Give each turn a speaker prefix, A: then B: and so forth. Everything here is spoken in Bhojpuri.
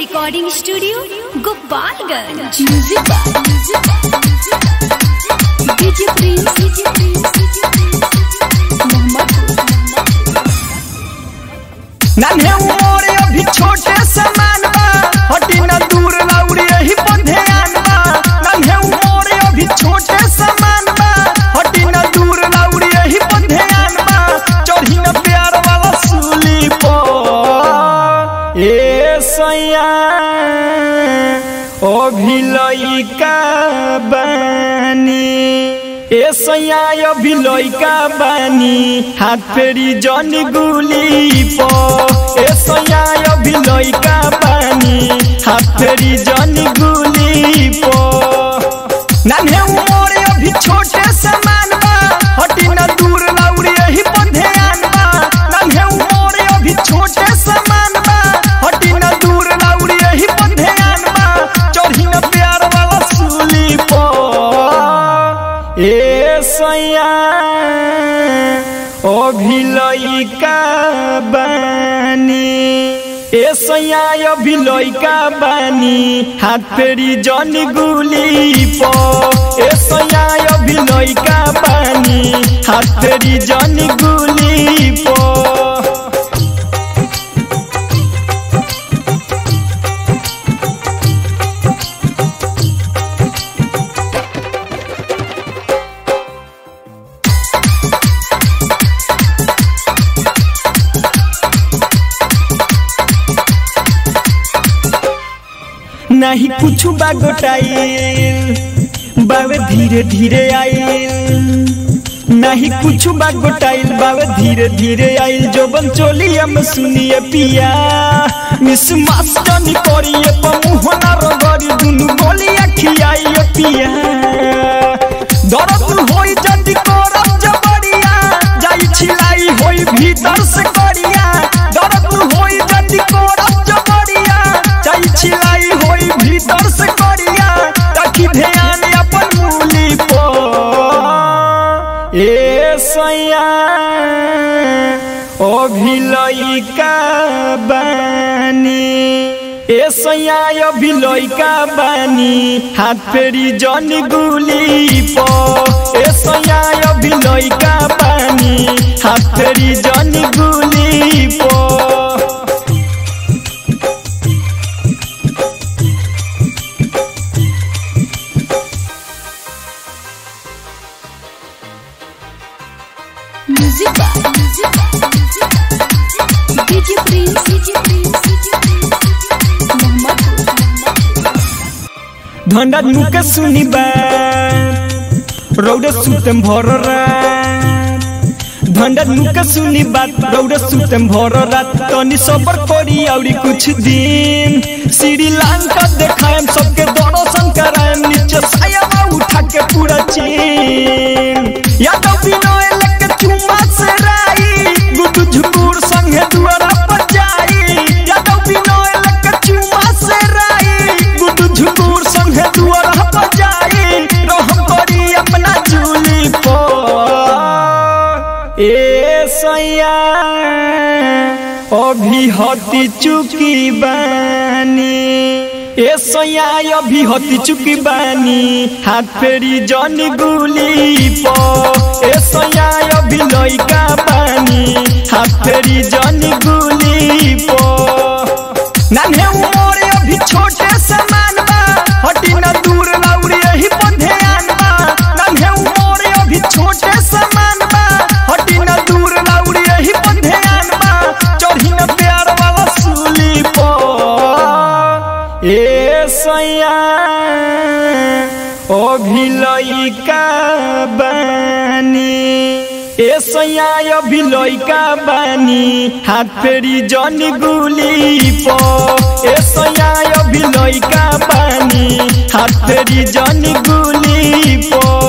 A: recording studio Gopalganj DJ Prince
B: नन्हे उमर अभी छोटे समान बा हटी न दूर लौड़ी यही पर ध्यान बा नन्हे उमर अभी छोटे समान बा हटी न दूर लौड़ी यही पर ध्यान बा चढ़ी न प्यार वाला सूली पर ए सैया अभी लइका बानी ए सैया अभी लइका बानी हाथ फेरी जन गुली प ए सैया अभी लइका बानी हाथ फेरी जन गुली प नन्हे उमर अभी छोटे समान बा हटी न दूर लौड़ी यही पर ध्यान बा नन्हे उमर अभी छोटे समान बा हटी न दूर लौड़ी यही पर ध्यान बा चढ़ी न प्यार वाला सूली पर ए सैया अभी लइका बानी ए सैया अभी लइका बानी हाथ फेरी जन गुली प ए सैया अभी लइका बानी हाथ फेरी जन गुली प नहीं कुछ बागोटाइल बावे धीरे धीरे आइल नहीं कुछ बागोटाइल बावे धीरे धीरे आइल जो बन चोली हम सुनिए पिया मिस मास्टनी करिए पमुहना रगरी दुनु गोली अखियाइए पिया दर्द होई जदी करब जबरिया जाई छिलाई होई भीतर से करिया दर्द होई जदी करब जबरिया जाई छिलाई होई भीतर से करिया ताकि ध्यान अपन मूली पर ए सैया अभी लइका बानी ए सैया अभी लइका बानी हाथ फेरी जन गुली प ए सैया अभी लइका बानी हाथ फेरी जन गुली प
A: म्यूजिक डीजे प्रिंस
B: धंडा नुके सुनी बात रौडे सुतम भर रात धंडा नुके सुनी बात रौडे सुतम भर रात तनी सबर करी औरी कुछ दिन श्रीलंका देखाएम सबके दर्शन कराएम नीचे साया उठा के पूरा चीन यादव विनय लेके चुम्मा से राई गुदु झुकुर संगे दुआरा पर जाई यादव विनय लेके चुम्मा से राई गुदु झुकुर संगे दुआरा पर जाई रहम करी अपना चूली पर ए सैया अभी हती चुकी बानी ए सैया अभी हती चुकी बानी हाथ फेरी जन गुली प ए सैया अभी लइका बानी हाथ फेरी जन गुली प नन्हे उमर अभी छोटे समान बा हटी न दूर लौड़ी यही पर ध्यान बा नन्हे उमर अभी छोटे समान बा हटी न दूर लौड़ी यही पर ध्यान बा चढ़ी न प्यार वाला सूली पर ए सैया अभी लइका बानी ए सैया अभी लइका बानी हाथ फेरी जन गुली प ए सैया अभी लइका बानी हाथ फेरी जन गुली प